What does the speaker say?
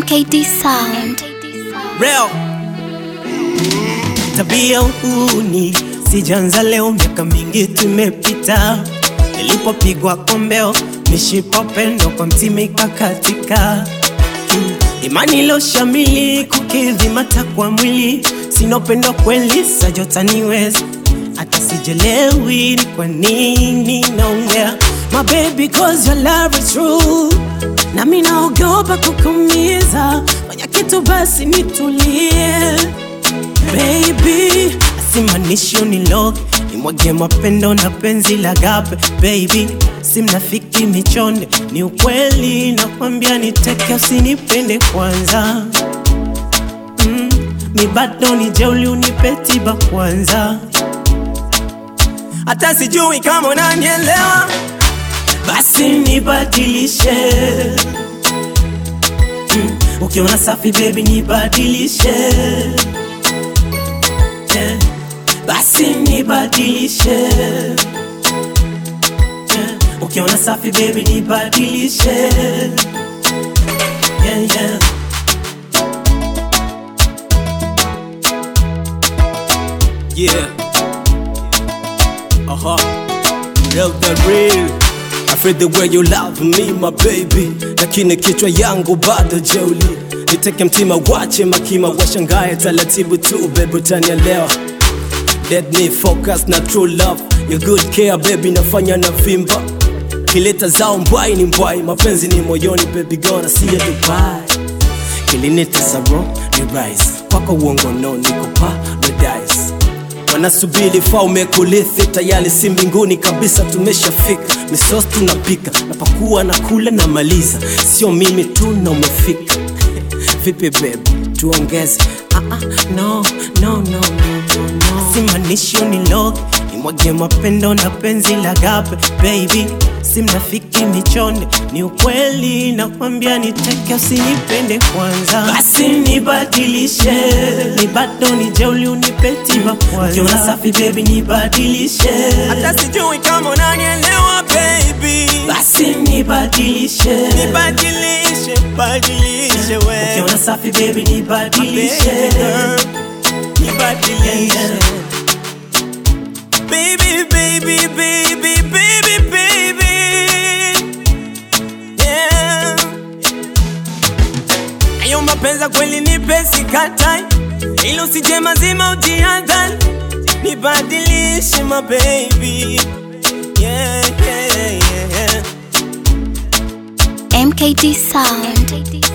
MKD Sound. Real tabia uhuni sijanza leo, miaka mingi tumepita. Nilipopigwa kombeo, mishipa pendo kwa mtima ikakatika. Mm, Imani iloshamili kukidhi matakwa mwili, sina upendo kweli, sajota niwezi hata sijelewi ni kwa nini naongea my baby cause your love is true na mimi naogopa kukumiza fanya kitu basi nitulie baby asimanishi uniloge nimwage mapendo na penzi la gape baby si mnafiki michonde ni ukweli nakwambia niteke usinipende kwanza mm, mi bado ni jeuli unipe tiba kwanza hata sijui kama unanielewa, basi nibadilishe. Mm, ukiona safi baby nibadilishe, yeah. basi nibadilishe, yeah. ukiona safi baby nibadilishe, yeah, yeah. Yeah. Uh-huh. Real the real. I feel the way you love me my baby, lakini kichwa yangu bado jeuli. Niteke mtima wache makima washangae taratibu tu baby, utanielewa. Let me focus na true love, your good care baby, nafanya na vimba kileta zao mbwai ni mbwai, mapenzi ni moyoni baby, gonna see you Dubai kilinita za bro ni rise kwako uongo no niko paradise wanasubiri faume kulithi tayari si mbinguni kabisa tumeshafika misos tunapika napakua na kula na maliza sio mimi tu na umefika vipi bebi tuongeze Ah, ah, no, no, no, no, no, no. Simanishi uniloge nimwage mapendo na penzi la gape baby, si mnafiki michonde, ni ukweli nakwambia, niteke usinipende kwanza, basi nibadilishe, ni bado ni jeuli unipe tiba kwanza, ukiona safi baby nibadilishe, hata sijui kama unanielewa baby, basi nibadilishe, nibadilishe, badilishe wewe, ukiona safi baby nibadilishe, nibadilishe baby, baby, baby, baby, baby. Yeah. Ayo mapenzi kweli ni pesi katai, ilo usije mazima ujihadhari, nibadilishe my baby. Yeah, yeah, yeah, yeah. MKD Sound.